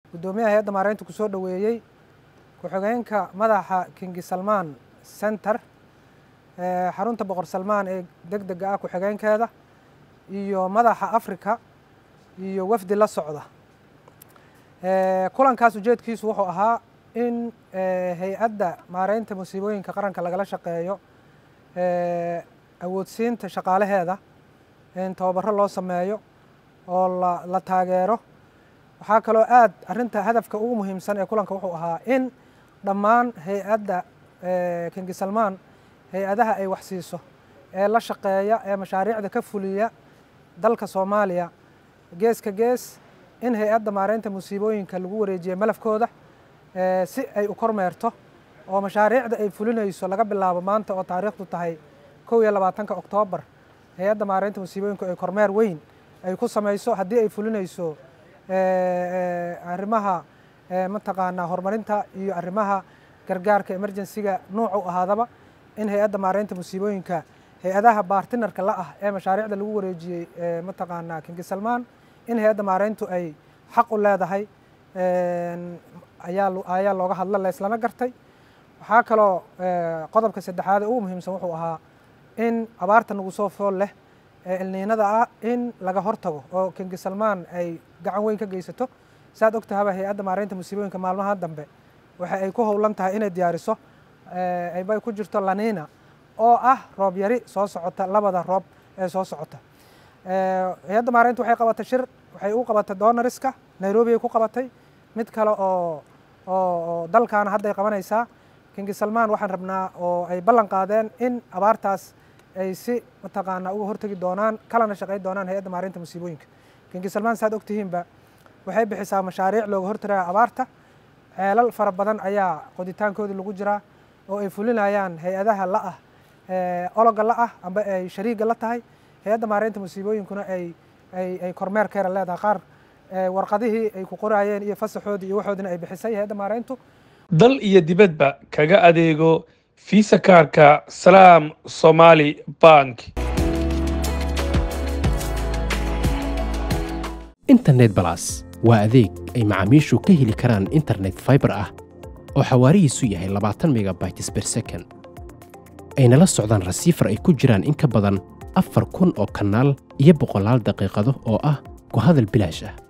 guddoomiyaha hay-adda maareynta ku soo dhoweeyey ku-xigeenka madaxa kingi salmaan center xarunta boqor salmaan ee deg dega ah ku-xigeenkeeda iyo madaxa africa iyo wafdi la socda kulankaas ujeedkiisu wuxuu ahaa in hay-adda maareynta musiibooyinka qaranka lagala shaqeeyo awoodsiinta shaqaalaheeda in tababaro loo sameeyo oo la taageero waxaa kaloo aad arrinta hadafka ugu muhiimsan ee kulanka wuxuu ahaa in dhammaan hay-adda kingi salmaan hay-adaha ay wax siiso ee la shaqeeya ee mashaariicda ka fuliya dalka soomaaliya geeska gees in hay-adda maareynta musiibooyinka lagu wareejiya malafkooda si ay u kormeerto oo mashaariicda ay fulinayso laga bilaabo maanta oo taariikhdu tahay kow iyo labaatanka oktoobar hay-adda maareynta musiibooyinku ay kormeer weyn ay ku samayso haddii ay fulinayso arrimaha mataqaanaa horumarinta iyo arrimaha gargaarka emergensiga nuuc u ahaadaba in hay-adda maareynta musiibooyinka hay-adaha baartinarka la ah ee mashaariicda lagu wareejiyey mataqaanaa kingi salmaan in hay-adda maareyntu ay xaq u leedahay ayaa looga hadla laislana gartay waxaa kaloo qodobka saddexaad ee ugu muhiimsan wuxuu ahaa in abaarta nagu soo fool leh ee ilniinada ah in laga hortago oo kingi salmaan ay gacan weyn ka geysato saad og tahaba hay-adda maareynta musiibooyinka maalmaha dambe waxa ay ku howlan tahay inay diyaariso aybay ku jirto laniina oo ah roob yari soo socota labada roob ee soo socota hay-adda maareynta waxay qabatay shir waxay u qabatay donariska nairobi ay ku qabatay mid kale oo oo dalkaana hadday qabanaysaa kingi salmaan waxaan rabnaa oo ay ballan qaadeen in abaartaas ay si mataqaanaa uga hortegi doonaan kalana shaqayn doonaan hay-adda maareynta musiibooyinka kingi salmaan saad ogtihiinba waxay bixisaa mashaariic looga hortagaya abaarta ceelal fara badan ayaa qoditaankoodii lagu jiraa oo ay fulinayaan hay-adaha la ah ologa la ah amba ay shariiga la tahay hay-adda maareynta musiibooyinkuna ay ay kormeerkeera leedahay qaar warqadihii ay ku qoraayeen iyo fasaxoodii iyo waxoodina ay bixisay hay-adda maareyntu dal iyo dibadba kaga adeego fiisa kaarka salaam somaali bank internet balas waa adeeg ay macaamiishu ka heli karaan internet faibar ah oo xawaarihiisu yahay labaatan megabytes ber second ayna la socdaan rasiifar ay ku jiraan in ka badan afar kun oo kanaal iyo boqolaal daqiiqado oo ah ku hadal bilaash ah